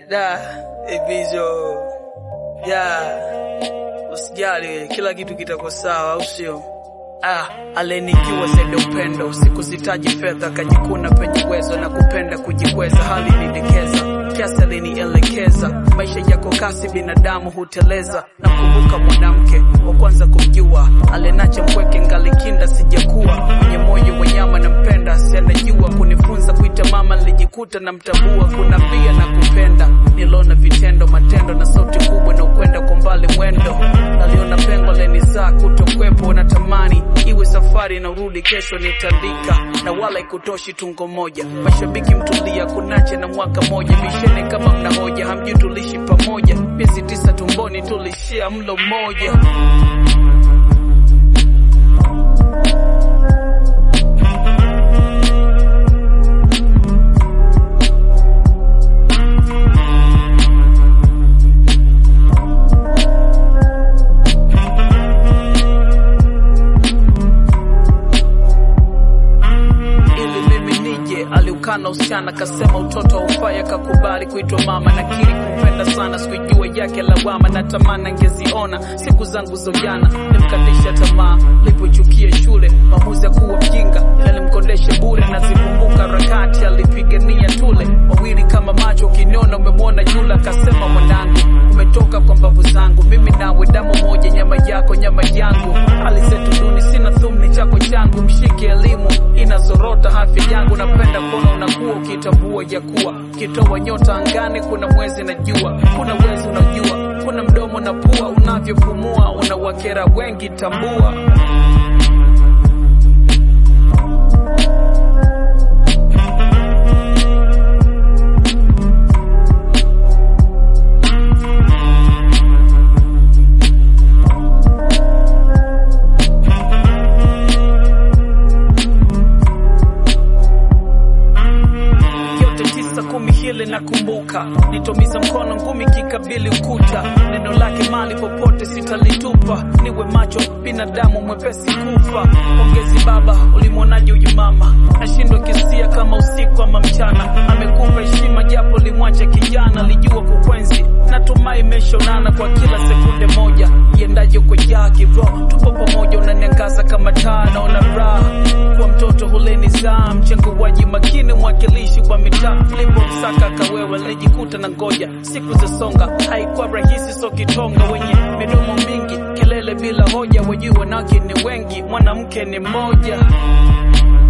Da, Ibizo. Ya. Usijali, kila kitu kitakuwa sawa, au sio? Ah, alenikiwa zaidi upendo, sikusitaji fedha, kajikuna penye uwezo na kupenda kujikweza, hali nidekeza kiasi alinielekeza, maisha yako kasi, binadamu huteleza. Nakumbuka mwanamke wa kwanza kumjua, alenacha mpweke, ngalikinda sijakuwa mwenye moyo wa nyama, nampenda asianajua kunifunza kuita mama, nilijikuta na mtambua, kunambia na kupenda, nilona vitendo, matendo na sauti kubwa na ukwenda kwa mbali mwendo, naliona pengo lenizaa kutokwepo, natamani iwe safari na urudi kesho nitandika, na wala ikutoshi tungo moja. Mashabiki mtulia, kunache na mwaka moja, bishene kama mna hoja, hamjui tulishi pamoja, miezi tisa tumboni tulishia mlo mmoja. ili mimi nije. Aliukana usichana kasema utoto haufai, akakubali kuitwa mama. Nakiri kupenda sana, sikujua yake lawama, natamani angeziona siku zangu za ujana. Nimkatisha tamaa lipochukia shule, maamuzi ya kuwa mjinga, ila nimkondeshe bure. Nazikumbuka harakati alipigania tule, wawili kama macho, ukiniona umemwona yule. Akasema mwanangu, umetoka kwa mbavu zangu, mimi nawe damu moja, nyama yako nyama yangu. Alizetu duni, sina thumni chako changu, mshike elimu inazorota afya yangu. Napenda kuona unakuwa ukitambua ya kuwa ukitoa nyota angani, kuna mwezi na jua, kuna wezi unajua, kuna mdomo na pua, unavyopumua unawakera wengi, tambua. yote tisa kumi hili nakumbuka, nitomiza mkono ngumi kikabili ukuta, neno lake mali popote sitalitupa, niwe macho binadamu mwepesi kufa. Pongezi baba, ulimwonaje huyu mama? Nashindwa kisia kama usiku ama mchana, amekupa heshima japo limwacha kijana, lijua kukwenzi, natumai imeshonana kwa kila sekunde moja, iendaje kwa yake bro, tupo pamoja, unaniangaza kama taa, naona raha kwa mtoto huleni zaa mchanguaji makini mwakilishi wa mitaa lipo msaka kawewe lijikuta na ngoja siku za songa haikuwa rahisi so kitonga wenye midomo mingi kelele bila hoja wajui wanawake ni wengi mwanamke ni mmoja